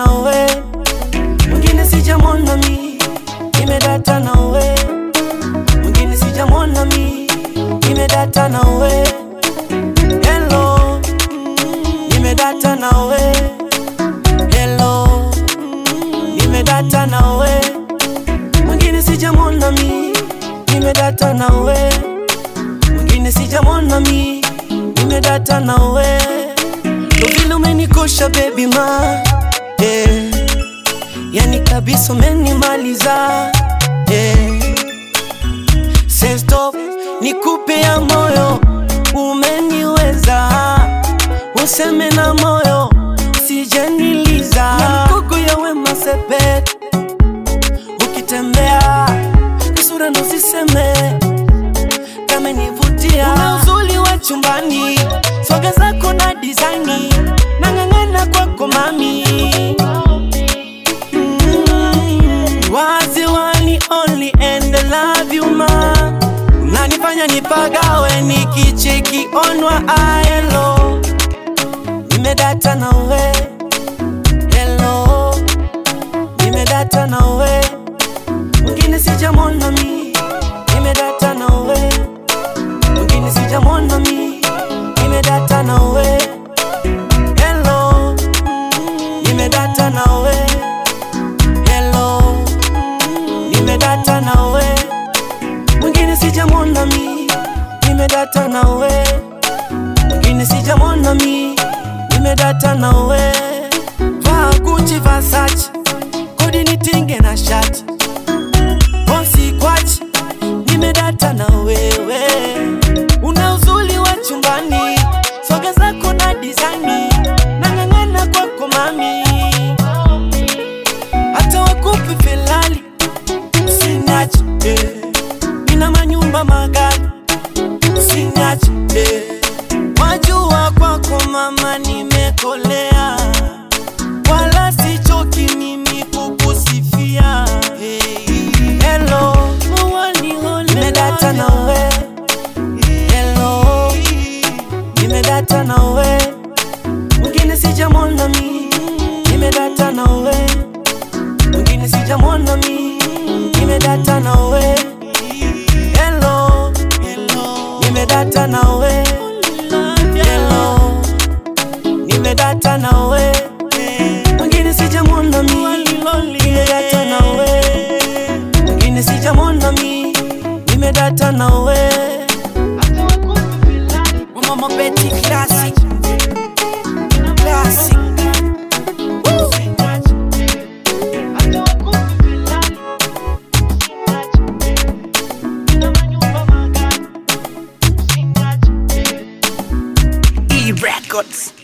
nawe, mwingine sijamwona mi, nimedata nawe, mwingine sijamwona mi, nimedata nawe, hello, nimedata nawe, hello, nimedata nawe, mwingine sijamwona mi, nimedata nawe, mwingine sijamwona mi, nimedata nawe, ndo vile umenikosha baby ma, eh, yani kabisa umenimaliza, eh, say stop, nikupe ya moyo, umeniweza, useme na moyo, usijeniliza, na mkuku ya wema sepet, ukitembea kisura ndo siseme kama nivutia, una uzuri wa chumbani, swaga zako na dizaini, nang'ang'ana kwako mami Mm, wazi wani only and I love you ma unanifanya nipagawe nikicheki onwa aelo nimedata nawe hello nimedata nawe mwingine sijamwona mi nimedata nawe mwingine sijamwona mi nimedata nawe hello nimedata nawe hello nimedata nawe mwingine sijamwona mi nimedata nawe mwingine sijamwona mi nimedata nawe vaa Gucci Versace kodi nitinge na shati bosi kwachi nimedata na wewe una uzuri wa chumbani soga zako na dizani nang'ang'ana kwako mami hata wakupi filali usiniache eh. nina manyumba magari usiniache eh. wajua kwako mama nimekolea wala sichoki mimi kukusifia hey. hello nimedata nawe hello nimedata nawe mwingine sijamwona mi nimedata nawe mwingine sijamwona mi nimedata nawe hello nimedata nawe hello nimedata nawe mwingine sijamwona mi nimedata nawe mwingine sijamwona mi nimedata nawe Mama Betty classic classic Woo! E Records.